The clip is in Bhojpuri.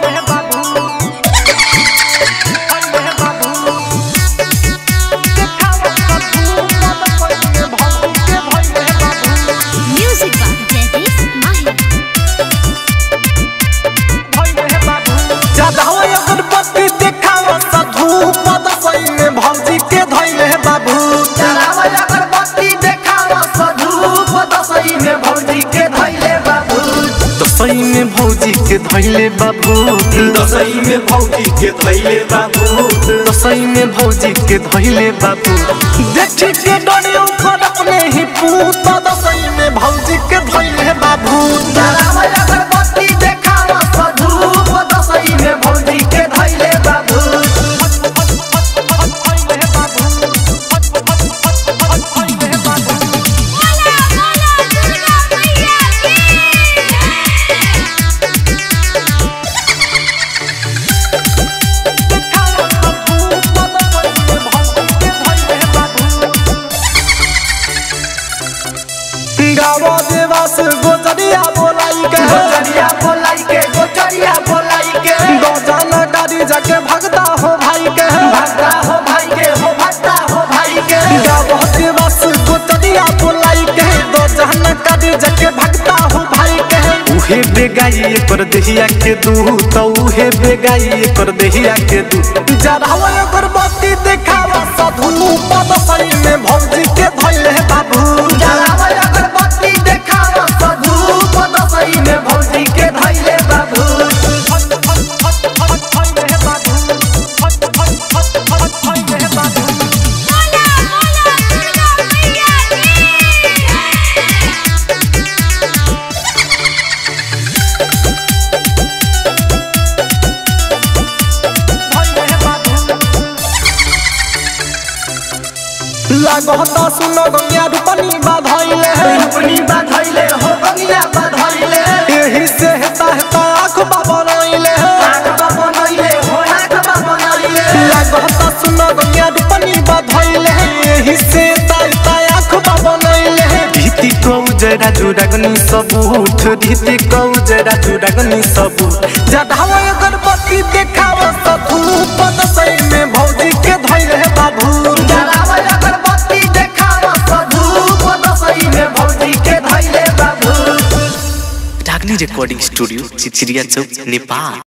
Music by Jadis Mahir. Jadav अगरबत्ती देखावा साधु पद सही में भौजी के धैले बाबू चलावा अगरबत्ती देखावा साधु पदसई में भौजी के धैले बाबू तो सही में भौजी के धैले बाबू दसई में भौजी के धैले बाबू तो सही में भौजी के धैले बाबू देखी के डरे ऊपर अपने ही पूत तो सही में भौजी के धैले बाबू चलावा अगरबत्ती देखावा साधु पदसई में भौजी के धैले बाबू गावा देवास गोजरिया बोलाई के गोचरिया बोलाई के गोचरिया बोलाई के गौजाना गाड़ी जाके भगता हो भाई के भक्ता हो भाई के हो भक्ता हो भाई के गावा देवास गोजरिया बोलाई के गौजाना गाड़ी जाके भगता हो भाई के उहे बेगाई पर देहिया के दू तो उहे बेगाई पर देहिया के दू जरावा अगरबत्ती देखावा साधु पद सही में भौजी के धैले बाबू चलावा अगरबत्ती देखावा साधु पदसई में भौजी के धैले बाबू लागता सुनो गंगा रूपनी बाधैले अपनी बधैले हो बगिया बधैले एही से हेता हेता आँख बाबरैले आँख बनैले हो आँख बनैले लागता सुनो गंगा रूपनी बाधैले एही से हेता हेता आँख बाबरैले रीति को जरा जुड़गनी सबूत रीति को जरा जुड़गनी सबूत जढ़ावा अगरबत्ती देखावा सधू पद सही में भौजी के धैले बाबू जलावा अगरबत्ती देखावा साधु पदसई में भौजी के धैले बाबू डागनी रिकॉर्डिंग स्टूडियो चिचिरिया चौक नेपाल